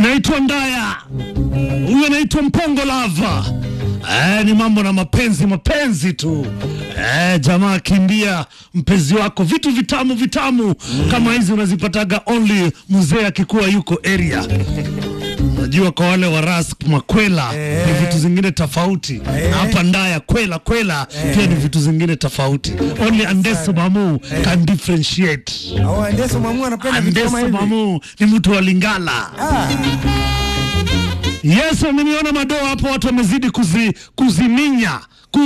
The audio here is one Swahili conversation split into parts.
inaitwa Ndaya, huyu anaitwa Mpongo Lava. Eh, ni mambo na mapenzi mapenzi tu. Eh, jamaa kimbia mpenzi wako, vitu vitamu vitamu kama hizi unazipataga only mzee akikuwa yuko area. Unajua kwa wale wa Rask makwela ni vitu zingine tofauti, na hapa Ndaya kwela kwela pia ni vitu zingine tofauti. Only Andeso Mamu can differentiate. Au Andeso Mamu anapenda vitu kama Andeso hivi. Mamu ni mtu wa Lingala. Ah, Yes, nimeona madoa hapo, watu wamezidi kuzi, kuziminya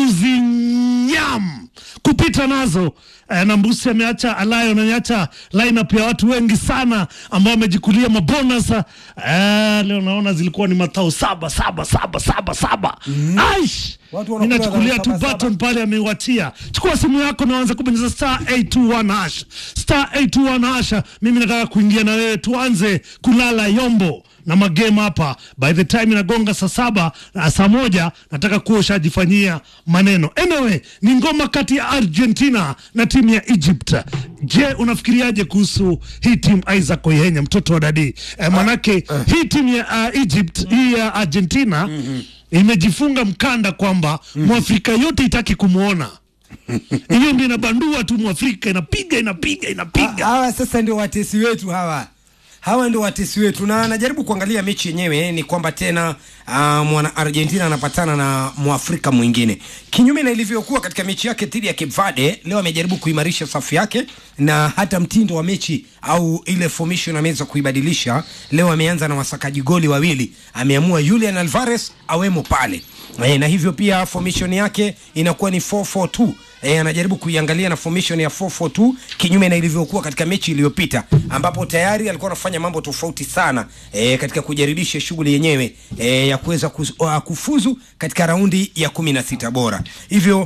kuzinyam kupita nazo eh, na Mbusi ameacha alayo naniacha lineup ya watu wengi sana ambao wamejikulia mabonus eh, leo naona zilikuwa ni matao saba saba saba saba saba Aish! Watu wanakula ninachukulia saba, tu saba. button pale ameiwatia. Chukua simu yako na anza kubonyeza star 821 hash star 821 hash. Mimi nataka kuingia na wewe, tuanze kulala yombo na magame hapa. By the time inagonga saa saba na saa moja nataka kuwa ushajifanyia maneno. Anyway, ni ngoma kati ya Argentina na timu ya Egypt. Je, unafikiriaje kuhusu hii timu Isaac Oyenya, mtoto wa dadi eh, manake hii timu ya uh, Egypt hii ya Argentina imejifunga mkanda kwamba mwafrika yote itaki kumwona hiyo ndio inabandua tu mwafrika inapiga inapiga inapiga hawa sasa ndio watesi wetu hawa hawa ndio watesi wetu na najaribu kuangalia mechi yenyewe ni kwamba tena uh, mwana argentina anapatana na mwafrika mwingine kinyume na ilivyokuwa katika mechi yake dhidi ya cape verde leo amejaribu kuimarisha safu yake na hata mtindo wa mechi au ile formation ameweza kuibadilisha leo ameanza na wasakaji goli wawili ameamua julian alvarez awemo pale e, na hivyo pia formation yake inakuwa ni 442 E, anajaribu kuiangalia na formation ya 442 kinyume na ilivyokuwa katika mechi iliyopita ambapo tayari alikuwa anafanya mambo tofauti sana e, katika kujaribisha shughuli yenyewe e, ya kuweza kus- uh, kufuzu katika raundi ya 16 bora hivyo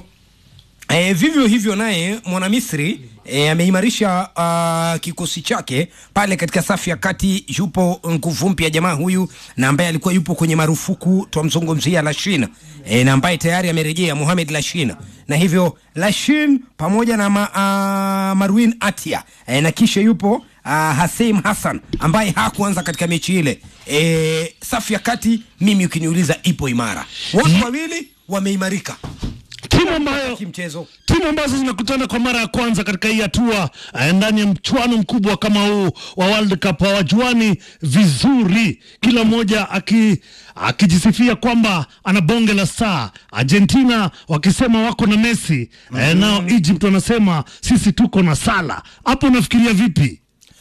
E, vivyo hivyo naye mwanamisri e, ameimarisha uh, kikosi chake pale katika safu ya kati. Yupo nguvu mpya jamaa huyu na ambaye alikuwa yupo kwenye marufuku, twamzungumzia Lashin e, na ambaye tayari amerejea Mohamed Lashin, na hivyo Lashin pamoja na ma, uh, Marwin Atia e, na kisha yupo uh, Haseim Hassan ambaye hakuanza katika mechi ile. E, safu ya kati mimi ukiniuliza ipo imara, wote wawili wameimarika timu ambayo kimchezo. timu ambazo zinakutana kwa mara ya kwanza katika hii hatua eh, ndani ya mchuano mkubwa kama huu wa World Cup hawajuani vizuri, kila mmoja aki akijisifia kwamba ana bonge la star. Argentina wakisema wako na Messi eh, nao Egypt wanasema sisi tuko na Salah. Hapo unafikiria vipi?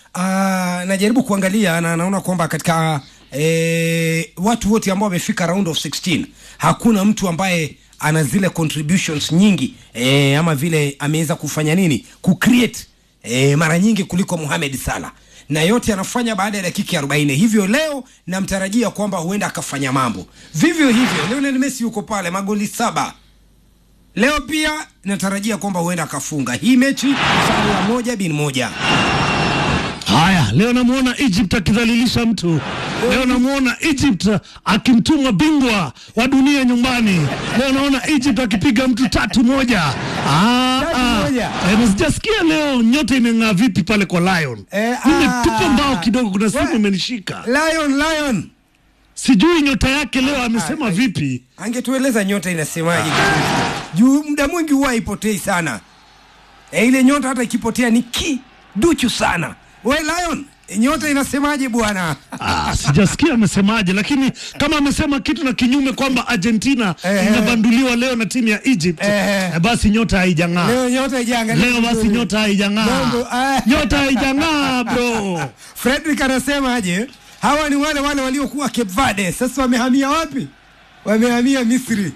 Ah, najaribu kuangalia na naona kwamba katika eh, watu wote ambao wamefika round of 16 hakuna mtu ambaye ana zile contributions nyingi eh, ama vile ameweza kufanya nini kucreate eh, mara nyingi kuliko Mohamed Salah na yote anafanya baada ya dakika 40 hivyo leo namtarajia kwamba huenda akafanya mambo vivyo hivyo Lionel Messi yuko pale magoli saba leo pia natarajia kwamba huenda akafunga hii mechi sare ya moja bin moja Haya, leo namuona Egypt akidhalilisha mtu. Leo namuona Egypt akimtuma bingwa wa dunia nyumbani. Leo naona Egypt akipiga mtu tatu moja. Ah, Tatu ah. moja. Eh, na sijasikia leo nyota imeng'aa vipi pale kwa Lion. Eh, Nimetupa ah. mbao kidogo, kuna simu We- imenishika. Lion, Lion. Sijui nyota yake leo amesema ah, vipi. Angetueleza nyota inasemaje juu muda mwingi huwa haipotei sana. E, ile nyota hata ikipotea ni kiduchu sana. We Lion, nyota inasemaje bwana? Ah, sijasikia amesemaje, lakini kama amesema kitu na kinyume kwamba Argentina Eh. inabanduliwa leo na timu ya Egypt, Eh. eh, basi nyota haijang'aa. Leo nyota ijaangalia. Leo basi vizuri. nyota haijang'aa, Mambo, ah. nyota haijang'aa bro. Frederick anasemaje? Hawa ni wale wale waliokuwa Cape Verde, sasa wamehamia wapi? Wamehamia Misri.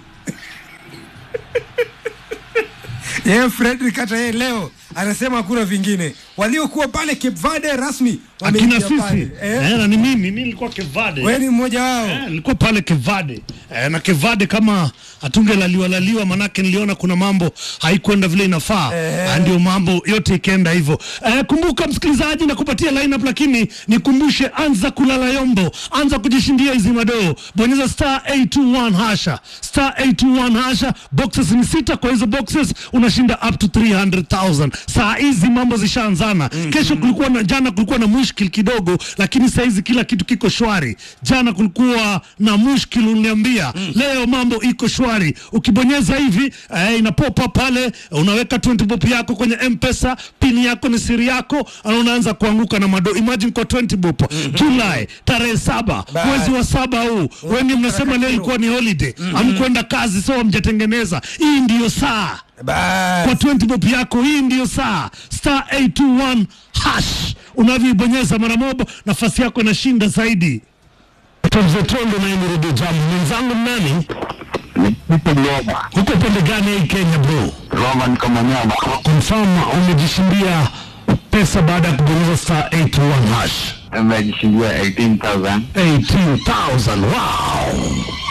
Yeye Frederick hata yeye leo anasema hakuna vingine. Waliokuwa pale Cape Verde rasmi Akina wameingia sisi pale. eh, Eh, na ni mimi, mimi nilikuwa Kevade wewe ni mmoja wao. Eh, nilikuwa pale Kevade eh, na Kevade kama atungelaliwa laliwa, manake niliona kuna mambo haikwenda vile inafaa eh. Ndio mambo yote ikaenda hivyo eh, kumbuka msikilizaji, na kupatia lineup, lakini nikumbushe, anza kulala yombo, anza kujishindia hizi madoo, bonyeza star 821 hasha star 821 hasha, boxes ni sita. Kwa hizo boxes unashinda up to 300,000 saa hizi mambo zishaanza sana kesho kulikuwa na jana kulikuwa na mushkil kidogo lakini saizi kila kitu kiko shwari jana kulikuwa na mushkil uniambia leo mambo iko shwari ukibonyeza hivi eh, inapopa pale unaweka 20 bob yako kwenye mpesa pini yako ni siri yako na unaanza kuanguka na mado imagine kwa 20 bob July tarehe saba Bye. mwezi wa saba huu wengi mnasema leo ilikuwa ni holiday amkwenda kazi so mjatengeneza hii ndiyo saa Bas. kwa 20 bob yako hii ndiyo saa star 821 hash unavyoibonyeza mara moja nafasi yako inashinda zaidi Tondo na Emirudi Jambo mwenzangu ni nani Nipo Roma. huko pande gani hii Kenya bro Roma ni kama nyama. confirm umejishindia pesa baada ya kubonyeza star 821 hash Nimejishindia 18,000. 18,000 wow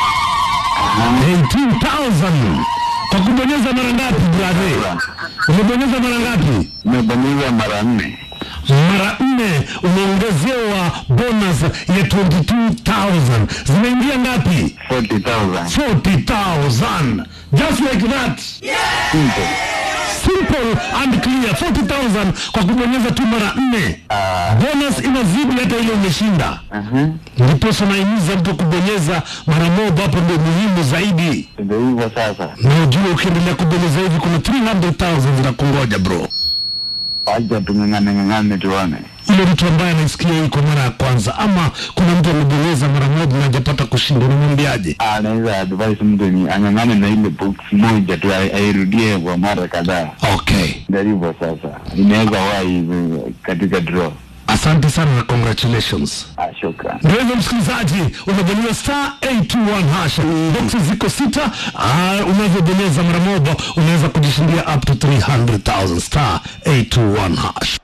18,000 kwa kubonyeza mara ngapi brother umebonyeza mara ngapi Nimebonyeza mara nne. mara nne umeongezewa bonus ya 22,000 zimeingia ngapi 40,000. 40,000 just like that Simple. simple and clear 40,000 kwa kubonyeza tu mara nne bonus inazidi hata ile umeshinda Mhm. ndiposa naimiza mtu kubonyeza mara moja hapo ndio muhimu zaidi Ndio hivyo sasa. na ujue ukiendelea kubonyeza hivi kuna 300,000 zinakungoja bro Wacha tung'ang'ane ng'ang'ane tuone. ile mtu ambaye anaisikia hii kwa mara ya kwanza ama kuna mtu amebonyeza mara moja na hajapata kushinda unamwambiaje Ah, naweza advise mtu ni ang'ang'ane na ile box moja tu ai- airudie kwa mara kadhaa. okay Ndio hivyo sasa. Inaweza wahi eh, katika draw. asante sana na congratulations Ah, shukran. ndio hivyo msikilizaji unabonyeza star 821 hasha boxes ziko sita Ah, unavyobonyeza mara moja unaweza kujishindia up to 300000 star 821 hash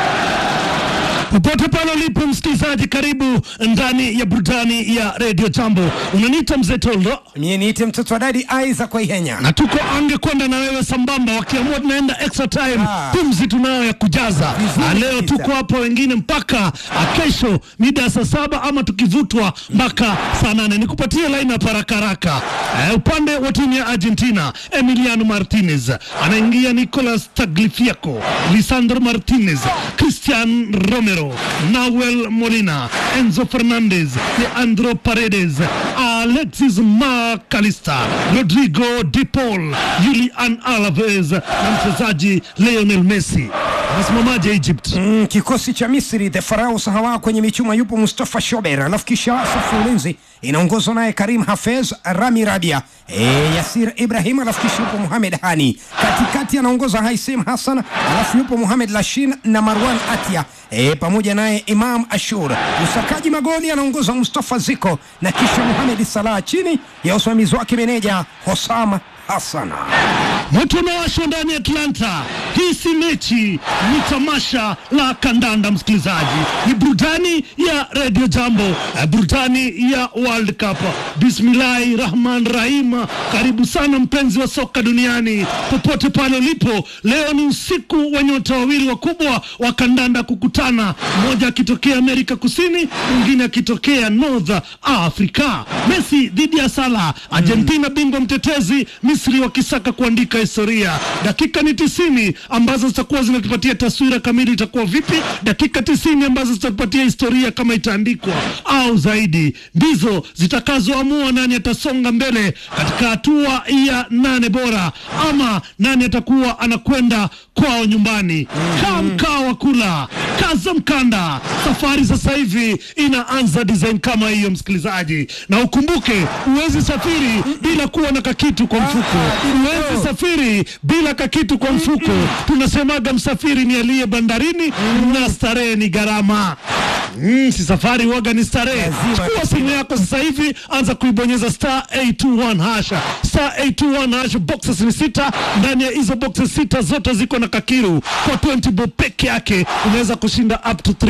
popote pale ulipo msikilizaji karibu ndani ya burudani ya redio jambo unaniita mzee toldo mie niite mtoto wa dadi aiza kwa ihenya na tuko ange kwenda na wewe sambamba wakiamua tunaenda extra time Ah. pumzi tunayo ya kujaza Vizuri Ah, leo kabisa. tuko hapa wengine mpaka ah, kesho mida ya saa saba ama tukivutwa mpaka saa nane nikupatie line up haraka haraka eh, upande wa timu ya argentina emiliano martinez anaingia nicolas taglifiaco lisandro martinez cristian romero nahuel molina enzo fernandez leandro paredes alexis macalister rodrigo de paul julian alves na mchezaji leonel messi anasimamaje egypt Mm, kikosi cha Misri the Pharaohs hawa kwenye michuma yupo Mustafa Shober, alafu kisha safu ya ulinzi inaongozwa naye Karim Hafez, Rami Rabia, e, Yasir Ibrahim, alafu kisha yupo Mohamed Hani, katikati anaongoza Haisim Hassan, alafu yupo Mohamed Lashin na Marwan Atia e, pamoja naye Imam Ashur. Usakaji magoli anaongoza Mustafa Ziko na kisha Mohamed Salah chini ya usimamizi wake meneja Hosam Hassan. moto unawashwa ndani ya Atlanta. Hii si mechi, ni tamasha la kandanda. Msikilizaji, ni burudani ya Radio Jambo, eh, burudani ya World Cup. Bismillahi rahman rahim. Karibu sana mpenzi wa soka duniani, popote pale ulipo. Leo ni usiku wa nyota wawili wakubwa wa kandanda kukutana, mmoja akitokea Amerika Kusini, mwingine akitokea North Africa. Messi dhidi ya Salah, Argentina bingwa mtetezi, Misri wakisaka kuandika historia. Dakika ni tisini ambazo zitakuwa zinatupatia taswira kamili itakuwa vipi. Dakika tisini ambazo zitatupatia historia kama itaandikwa au zaidi, ndizo zitakazoamua nani atasonga mbele katika hatua ya nane bora ama nani atakuwa anakwenda kwao nyumbani. Kaa mkao wa kula, kaza mkanda. Safari sasa hivi inaanza design kama hiyo, msikilizaji, na ukumbuke, huwezi safiri bila kuwa na kakitu kwa mfuko. Huwezi safiri bila kakitu kwa mfuko. Tunasemaga msafiri ni aliye bandarini na starehe ni gharama. Mm, si safari waga ni starehe. Lazima. Chukua simu yako sasa hivi, anza kuibonyeza star 821 hasha star 821 hasha. Boxes ni sita, ndani ya hizo boxes sita zote ziko na kakiru. Kwa 20 bob peke yake unaweza kushinda up to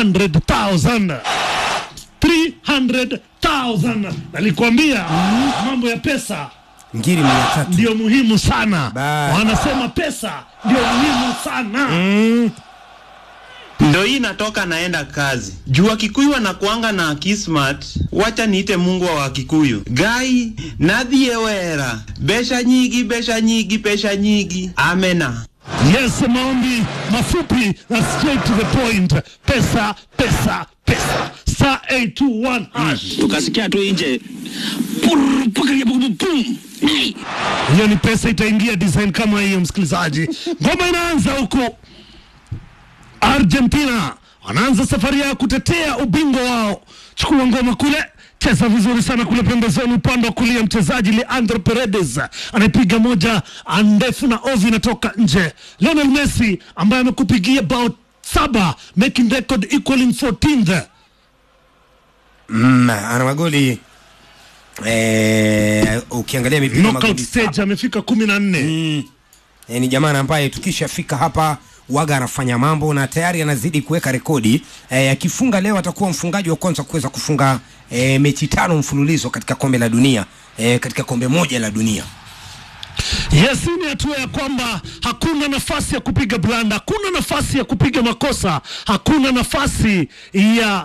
300,000 300,000 nalikwambia mambo ya pesa Ngiri mia tatu. ndio muhimu sana. Ba- Wanasema pesa ndio muhimu sana. ndo hii natoka naenda kazi juu wakikuyu wanakuanga na kismat wacha niite mungu wa wakikuyu gai nadhiye wera besha nyigi besha nyigi pesha nyigi amena Yes, maombi mafupi na straight to the point. Pesa, pesa, pesa. Star 821 hash. tukasikia tu nje Purr, pakaria, pum, pum, pum. Hey! Hiyo ni pesa itaingia design kama hiyo, msikilizaji. Ngoma inaanza huko Argentina, wanaanza safari ya kutetea ubingwa wao. Chukua ngoma kule, cheza vizuri sana kule pembezoni, upande wa kulia, mchezaji Leandro Paredes anaipiga moja ndefu na ovi inatoka nje. Lionel Messi ambaye amekupigia bao saba, making record equaling 14th. mm, ana magoli eh, ukiangalia mipira Knockout magoli stage amefika kumi na nne. e, ni jamaa ambaye tukishafika hapa waga anafanya mambo na tayari anazidi kuweka rekodi e, akifunga leo atakuwa mfungaji wa kwanza kuweza kufunga e, mechi tano mfululizo katika kombe la dunia e, katika kombe moja la dunia Yes, hii ni hatua ya kwamba hakuna nafasi ya kupiga blanda, hakuna nafasi ya kupiga makosa, hakuna nafasi ya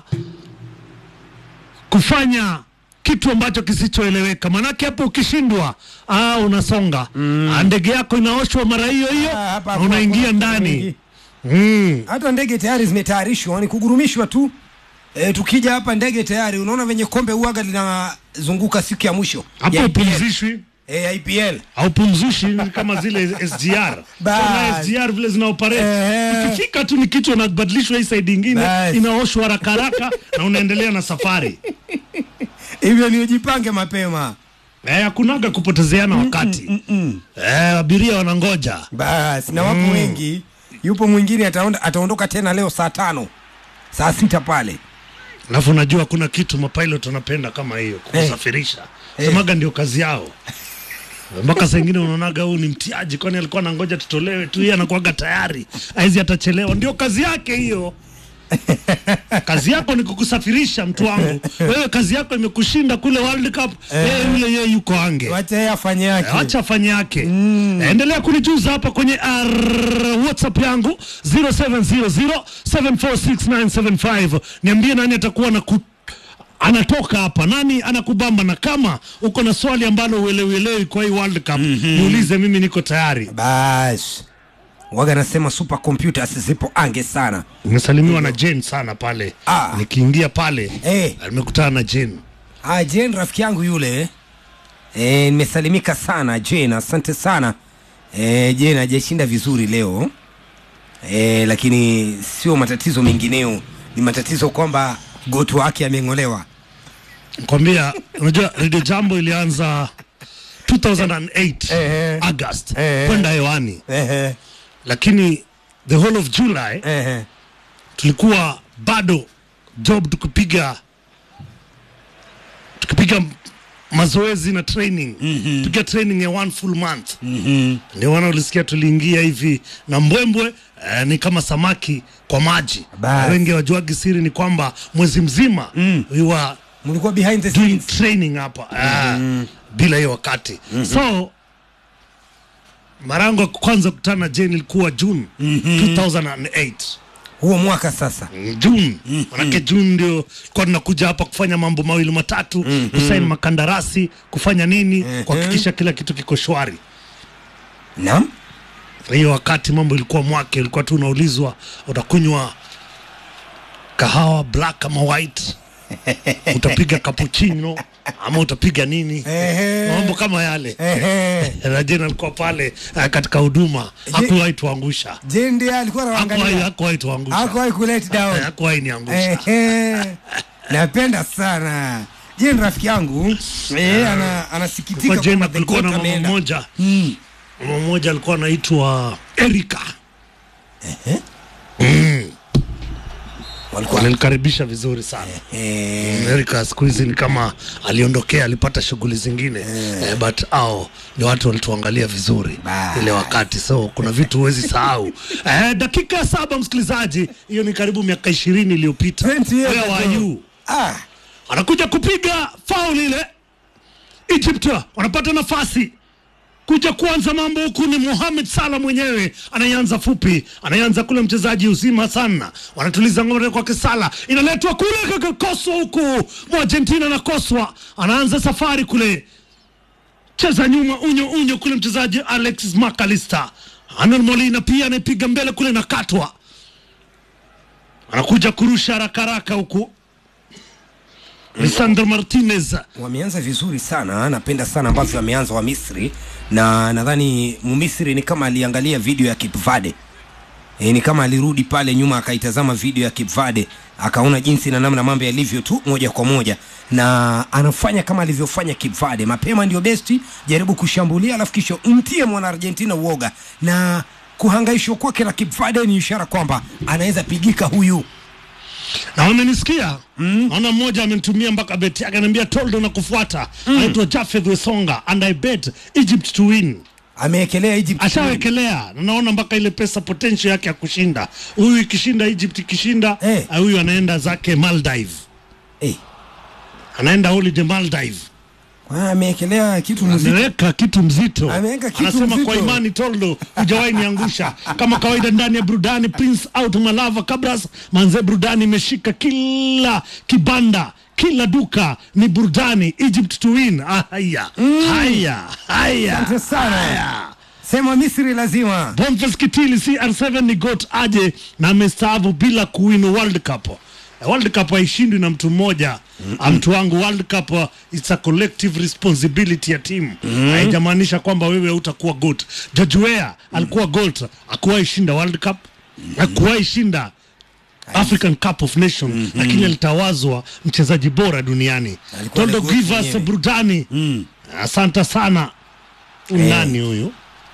kufanya kitu ambacho kisichoeleweka. Maanake hapo ukishindwa, ah, unasonga mm. ndege yako inaoshwa mara hiyo hiyo Ah, hapa na hakuna- unaingia hakuna ndani mengi. mm. hata ndege tayari zimetayarishwa ni kugurumishwa tu e, tukija hapa ndege tayari unaona venye kombe uaga linazunguka siku ya mwisho hapo ya IPL. upumzishwi e, IPL haupumzishi ni kama zile SGR Bas. Tuna SGR vile zina operate Ehe. ukifika tu ni kichwa inabadilishwa hii side ingine Bas. inaoshwa haraka haraka na unaendelea na safari hivyo ni ujipange mapema Eh, hakunaga kupotezeana wakati eh, abiria wanangoja basi na wapo wengi yupo mwingine ataonda, ataondoka tena leo saa tano saa sita pale alafu unajua kuna kitu mapilot wanapenda kama hiyo kukusafirisha Eh. semaga ndio kazi yao mpaka saa ingine unaonaga huu ni mtiaji kwani alikuwa anangoja tutolewe tu yeye anakuaga tayari aizi atachelewa ndio kazi yake hiyo kazi yako ni kukusafirisha mtu wangu wewe kazi yako imekushinda kule world cup yeye yule yeye yuko ange wacha yeye afanye yake acha afanye yake endelea kunijuza hapa kwenye R whatsapp yangu 0700746975 niambie nani atakuwa na ku anatoka hapa nani anakubamba na kama uko na swali ambalo uelewelewi kwa hii world cup niulize mimi niko tayari basi waga nasema super computers zipo ange sana nimesalimiwa na Jane sana pale Ah. nikiingia pale Eh. nimekutana na Jane ah, Jane rafiki yangu yule Eh, nimesalimika sana Jane asante sana eh, Jane hajashinda vizuri leo eh, lakini sio matatizo mengineo ni matatizo kwamba gotu wake ameng'olewa kwambia unajua Radio Jambo ilianza 2008 Eh, eh. August Eh. kwenda hewani Ehe, lakini the whole of July ehe. tulikuwa bado job tukipiga tukipiga mazoezi na training mm-hmm. tukiwa training ya one full month mm-hmm. ndio wana ulisikia tuliingia hivi na mbwembwe eh, ni kama samaki kwa maji Bas. wengi wajuagi siri ni kwamba mwezi mzima mm. we were mlikuwa behind the doing scenes training hapa mm bila hiyo wakati mm-hmm. so mara yangu ya kwanza kukutana na Jane ilikuwa June mm-hmm. 2008 huo mwaka sasa June manake June ndio kwa tunakuja hapa kufanya mambo mawili matatu kusaini makandarasi kufanya nini kuhakikisha kila kitu kiko shwari naam hiyo wakati mambo ilikuwa mwake ilikuwa tu unaulizwa utakunywa kahawa black ama white utapiga cappuccino ama utapiga nini Ehe. mambo kama yale Ehe. na Jane alikuwa pale eh, katika huduma hakuwahi tuangusha Jane ndiye alikuwa hakuwahi anaangalia hakuwahi tuangusha hakuwahi kulet down Eh, hakuwahi niangusha Ehe. napenda sana Jane rafiki yangu eh, ana, anasikitika kwa Jane kwamba the kulikuwa na goat mama ameenda. mmoja mama mmoja alikuwa anaitwa Erika Walikuwa- walinikaribisha vizuri sana Eh, Erika siku hizi ni kama aliondokea, alipata shughuli zingine eh, but au ni watu walituangalia vizuri Bye. ile wakati, so kuna vitu huwezi sahau. eh, dakika ya saba, msikilizaji, hiyo ni karibu miaka ishirini iliyopita. 20 years Where were ago. you? ah, anakuja kupiga faul ile. Egypt wanapata nafasi kuja kuanza mambo huku ni Mohamed Salah mwenyewe anayeanza fupi, anayeanza kule mchezaji uzima sana, wanatuliza ngome kwake Salah, inaletwa kule kakakoswa huku Argentina nakoswa, anaanza safari kule cheza nyuma unyo unyo kule mchezaji Alexis McAllister Anon Molina pia anaipiga mbele kule na katwa, anakuja kurusha haraka haraka huku Lisandro Martinez wameanza vizuri sana napenda sana ambavyo wameanza wa misri na nadhani mumisri ni kama aliangalia video ya Cape Verde e, ni kama alirudi pale nyuma akaitazama video ya Cape Verde akaona jinsi na namna mambo yalivyo tu moja kwa moja na anafanya kama alivyofanya Cape Verde mapema ndio besti jaribu kushambulia alafu kisha umtie mwana Argentina uoga na kuhangaishwa kwake na Cape Verde ni ishara kwamba anaweza pigika huyu na wamenisikia mm. naona mmoja amenitumia mpaka beti yake anaambia toldo na kufuata mm. anaitwa Jafeth Wesonga and I bet Egypt to win ameekelea Egypt ashawekelea na naona mpaka ile pesa potential yake ya kushinda huyu ikishinda Egypt ikishinda Eh. ah, huyu anaenda zake Maldive eh, anaenda holiday Maldive kwa ameekelea kitu mzito ameweka kitu mzito Ameweka kitu anasema mzito. kwa imani toldo hujawahi niangusha kama kawaida ndani ya burudani prince out malava kabras manze burudani imeshika kila kibanda kila duka ni burudani egypt to win ah, haya haya haya Asante sana. haya sema Misri lazima Boniface Kitili CR7 ni got aje na amestaafu bila kuwin World Cup. Eh, World Cup haishindwi na mtu mmoja. Ah, Mtu wangu World Cup uh, it's a collective responsibility ya timu. Haijamaanisha kwamba wewe utakuwa goat. George Weah alikuwa goat, hakuwahi shinda World Cup. Hakuwahi shinda African Cup of Nations lakini alitawazwa mchezaji bora duniani. Alikuwa Toldo the goat give us mwenyewe. burudani. Asante sana. Nani huyu?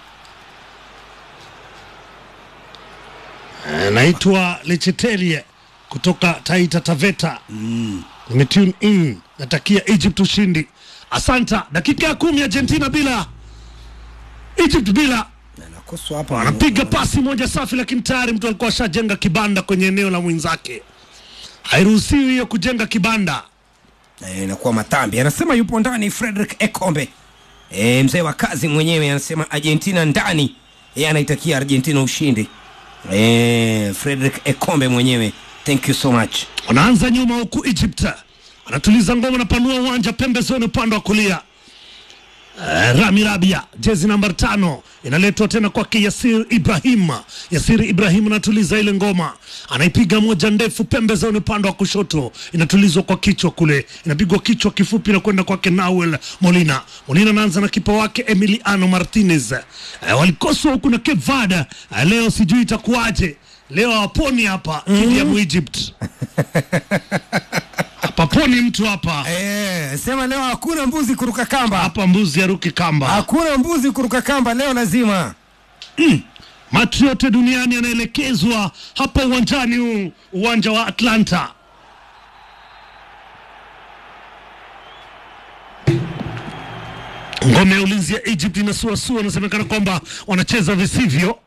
anaitwa Lecheterie kutoka Taita Taveta. Nimetune in, natakia Egypt ushindi. Asanta. Dakika ya kumi Argentina bila Egypt bila nakoswa hapa anapiga pasi moja safi, lakini tayari mtu alikuwa ashajenga kibanda kwenye eneo la mwenzake. Hairuhusiwi hiyo kujenga kibanda. Eh, inakuwa matambi anasema yupo ndani Frederick Ekombe e, mzee wa kazi mwenyewe anasema Argentina ndani yeye anaitakia Argentina ushindi e, Frederick Ekombe mwenyewe thank you so much Wanaanza nyuma huku Egypt anatuliza ngoma, anapanua uwanja pembezoni upande wa kulia. Uh, Rami Rabia jezi namba tano inaletwa tena kwake Yasir Ibrahim. Yasir Ibrahim anatuliza ile ngoma, anaipiga moja ndefu pembezoni upande wa kushoto, inatulizwa kwa kichwa kule, inapigwa kichwa kifupi na kwenda kwake Nawel Molina. Molina anaanza na kipa wake Emiliano Martinez. Uh, walikoswa huku na Cape Verde. Uh, leo sijui itakuwaje, leo hawaponi hapa mm. Kiliamu Egypt hapaponi mtu hapa e, sema leo hakuna mbuzi kuruka kamba hapa, mbuzi aruki kamba. hakuna mbuzi kuruka kamba leo lazima Macho yote duniani yanaelekezwa hapa uwanjani huu, uwanja wa Atlanta. Ngome ya ulinzi ya Egypt inasuasua, inasemekana kwamba wanacheza visivyo.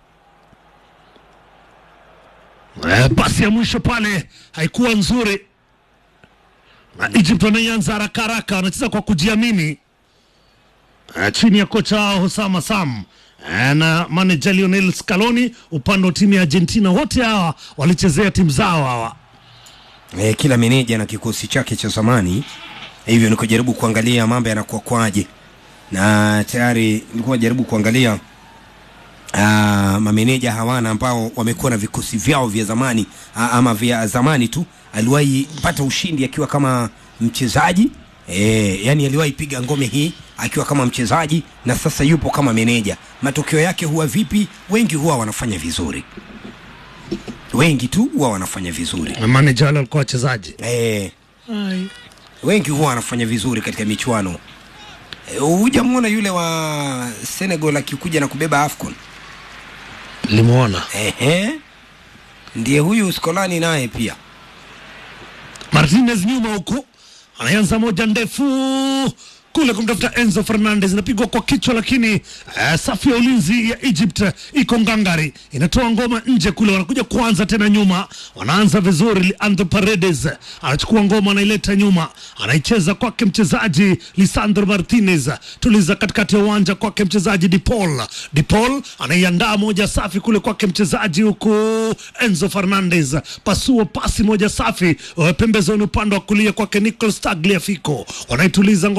Eh, pasi ya mwisho pale haikuwa nzuri, na Egypt wanaianza haraka haraka, wanacheza kwa kujiamini uh, chini ya kocha wao Hosama Sam uh, na manager Lionel Scaloni upande wa timu ya Argentina. Wote hawa walichezea timu zao hawa. e, kila meneja na kikosi chake cha zamani hivyo nikojaribu kuangalia mambo yanakuwa kwaje na tayari nilikuwa najaribu kuangalia uh, mameneja hawana ambao wamekuwa na vikosi vyao vya zamani uh, ama vya zamani tu aliwahi pata ushindi akiwa kama mchezaji e, yani aliwahi piga ngome hii akiwa kama mchezaji na sasa yupo kama meneja matokeo yake huwa vipi wengi huwa wanafanya vizuri wengi tu huwa wanafanya vizuri Na manager wale walikuwa wachezaji. e, wengi huwa wanafanya vizuri katika michuano Eh, hujamwona yule wa Senegal akikuja na kubeba AFCON Limuona ehe ndiye huyu Skolani naye pia Martinez nyuma huku anaanza moja ndefu kule kumtafuta Enzo Fernandez, inapigwa kwa kichwa, lakini uh, safu ya ulinzi ya Egypt iko ngangari, inatoa ngoma nje kule, wanakuja kuanza tena nyuma, wanaanza vizuri. Leandro Paredes anachukua ngoma, anaileta nyuma, anaicheza kwake mchezaji Lisandro Martinez, tuliza katikati ya uwanja kwake mchezaji Dipol. Dipol anaiandaa moja safi kule kwake mchezaji huku Enzo Fernandez, pasua pasi moja safi uh, pembezoni upande wa kulia kwake Nicolas Tagliafico, wanaituliza ngoma tena nyuma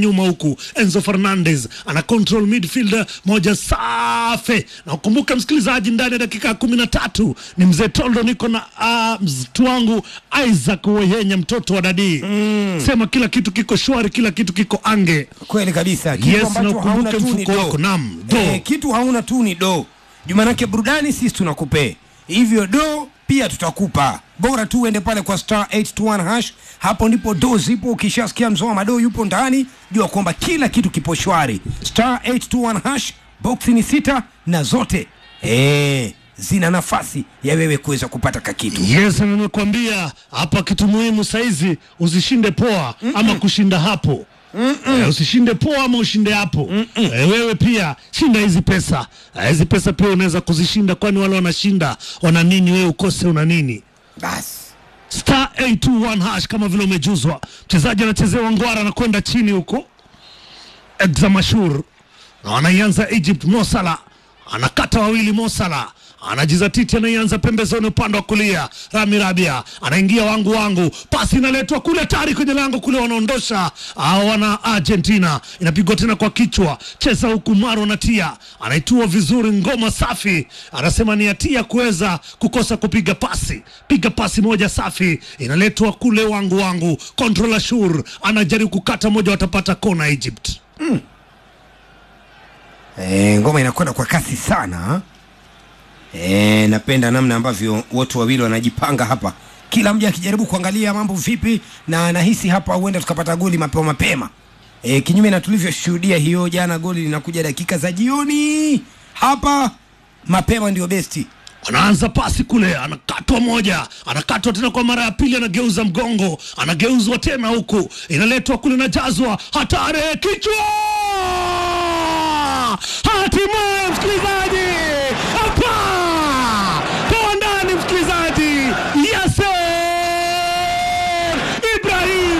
nyuma huku Enzo Fernandez ana control midfielder moja safi, na ukumbuke msikilizaji, ndani ya dakika kumi na tatu ni mzee Toldo, niko na uh, mtu wangu Isaac Weyenya, mtoto wa dadii sema kila kitu kiko shwari, kila kitu kiko ange. kweli kabisa kitu Yes, ambacho na ukumbuke hauna tu ni mfuko do. wako, naam, do. Eh, kitu hauna tu ni do jumanake burudani sisi tunakupee hivyo do pia tutakupa bora tu uende pale kwa star 821 hash hapo ndipo do zipo ukishasikia mzoa mado yupo ndani jua kwamba kila kitu kipo shwari star 821 hash boksi ni sita na zote eh, zina nafasi ya wewe kuweza kupata kakitu Yes, na nimekwambia hapa kitu muhimu saizi, usishinde poa ama kushinda hapo. Eh, usishinde poa ama ushinde hapo. Eh, wewe pia shinda hizi pesa. Eh, hizi pesa pia unaweza kuzishinda, kwani wale wanashinda wana nini, wewe ukose una nini? basi Star 821 hash kama vile umejuzwa. Mchezaji anachezewa ngwara na kwenda chini huko. Examashur na wanaianza Egypt. Mosala anakata wawili, Mosala anajizatiti, anaianza pembezoni upande wa kulia. Rami Rabia anaingia wangu wangu, pasi inaletwa kule tari kwenye lango kule, wanaondosha ah, wana Argentina. Inapigwa tena kwa kichwa, cheza huku Maro natia anaitua vizuri, ngoma safi, anasema ni hatia kuweza kukosa kupiga pasi. Piga pasi moja safi, inaletwa kule wangu wangu. Controller Shur anajaribu kukata moja, watapata kona Egypt. E, ngoma inakwenda kwa kasi sana e, napenda namna ambavyo wote wawili wanajipanga hapa, kila mja akijaribu kuangalia mambo vipi, na nahisi hapa huenda tukapata goli mapema mapema e, kinyume na tulivyoshuhudia hiyo jana, goli linakuja dakika za jioni. Hapa mapema ndio besti. anaanza pasi kule, anakatwa moja, anakatwa tena kwa mara ya pili, anageuza mgongo, anageuzwa tena huku, inaletwa kule, inajazwa hatari, kichwa, hatimaye msikilizaji, hapa toa ndani, msikilizaji, Yasser Ibrahim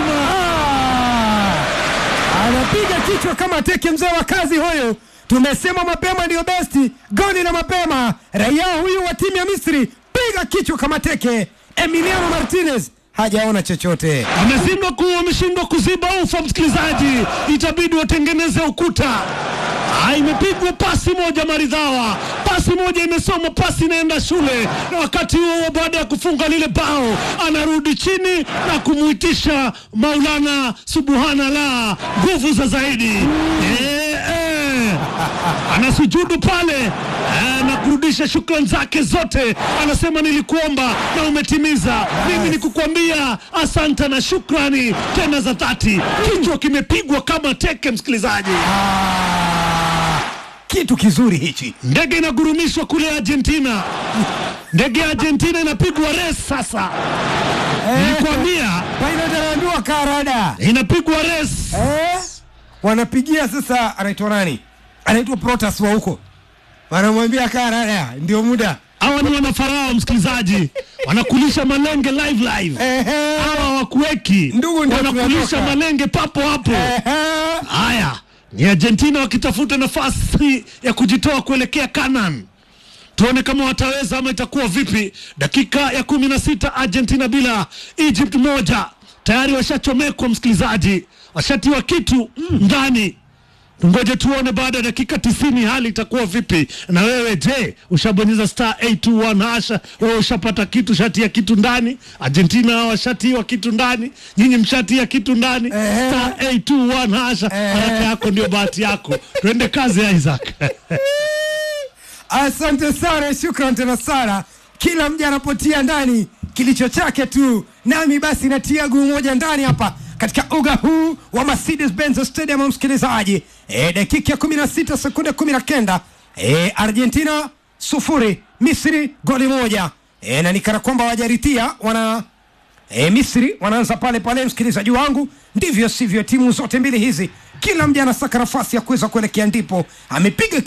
anapiga kichwa kama teke, mzee wa kazi huyu. Tumesema mapema ndio besti, goli la mapema. Raia huyu wa timu ya Misri piga kichwa kama teke. Emiliano Martinez hajaona chochote. ameshindwa ku ameshindwa kuziba ufa msikilizaji, itabidi watengeneze ukuta. Ah, imepigwa pasi moja maridhawa, pasi moja imesoma, pasi inaenda shule, na wakati huo huo, baada ya kufunga lile bao, anarudi chini na kumuitisha Maulana Subhanallah, nguvu za zaidi eh, eh. anasujudu pale eh, na kurudisha shukrani zake zote, anasema nilikuomba na umetimiza. Mimi nikukwambia asante na shukrani tena za dhati. Kichwa kimepigwa kama teke, msikilizaji. Ah, kitu kizuri hichi. Ndege inagurumishwa kule Argentina, ndege ya Argentina inapigwa res sasa. Nilikwambia Pilot anaambiwa karada inapigwa res. eh? Wanapigia sasa, anaitwa nani? Anaitwa Protas wa huko, wanamwambia karada, ndio muda Hawa ni wanafarao, msikilizaji, wanakulisha malenge live live. Ehe. Hawa wakuweki Ndugu, ndio wanakulisha tunatoka. malenge papo hapo. Ehe. Haya ni Argentina wakitafuta nafasi ya kujitoa kuelekea Canaan. Tuone kama wataweza ama itakuwa vipi. Dakika ya kumi na sita Argentina bila Egypt moja, tayari washachomekwa msikilizaji, washatiwa kitu ndani. Tungoje tuone baada ya dakika tisini hali itakuwa vipi. Na wewe je, ushabonyeza star 821 hasha? Wewe ushapata kitu, shatia kitu ndani? Argentina washatiwa kitu ndani, nyinyi mshatia kitu ndani. Ehe. Star 821 hasha, haraka yako ndio bahati yako. Tuende kazi Isaac. Asante sana, shukran tena sana. Kila mja anapotia ndani kilicho chake tu, nami basi natia guu moja ndani hapa katika uga huu wa Mercedes Benz Stadium, msikilizaji. E, dakika ya 16 sekunde 19, e, Argentina sufuri Misri goli moja. E, na nikana kwamba wajaritia wana e, Misri wanaanza pale pale, msikilizaji wangu, ndivyo sivyo timu zote mbili hizi, kila mja anasaka nafasi ya kuweza kuelekea ndipo amepiga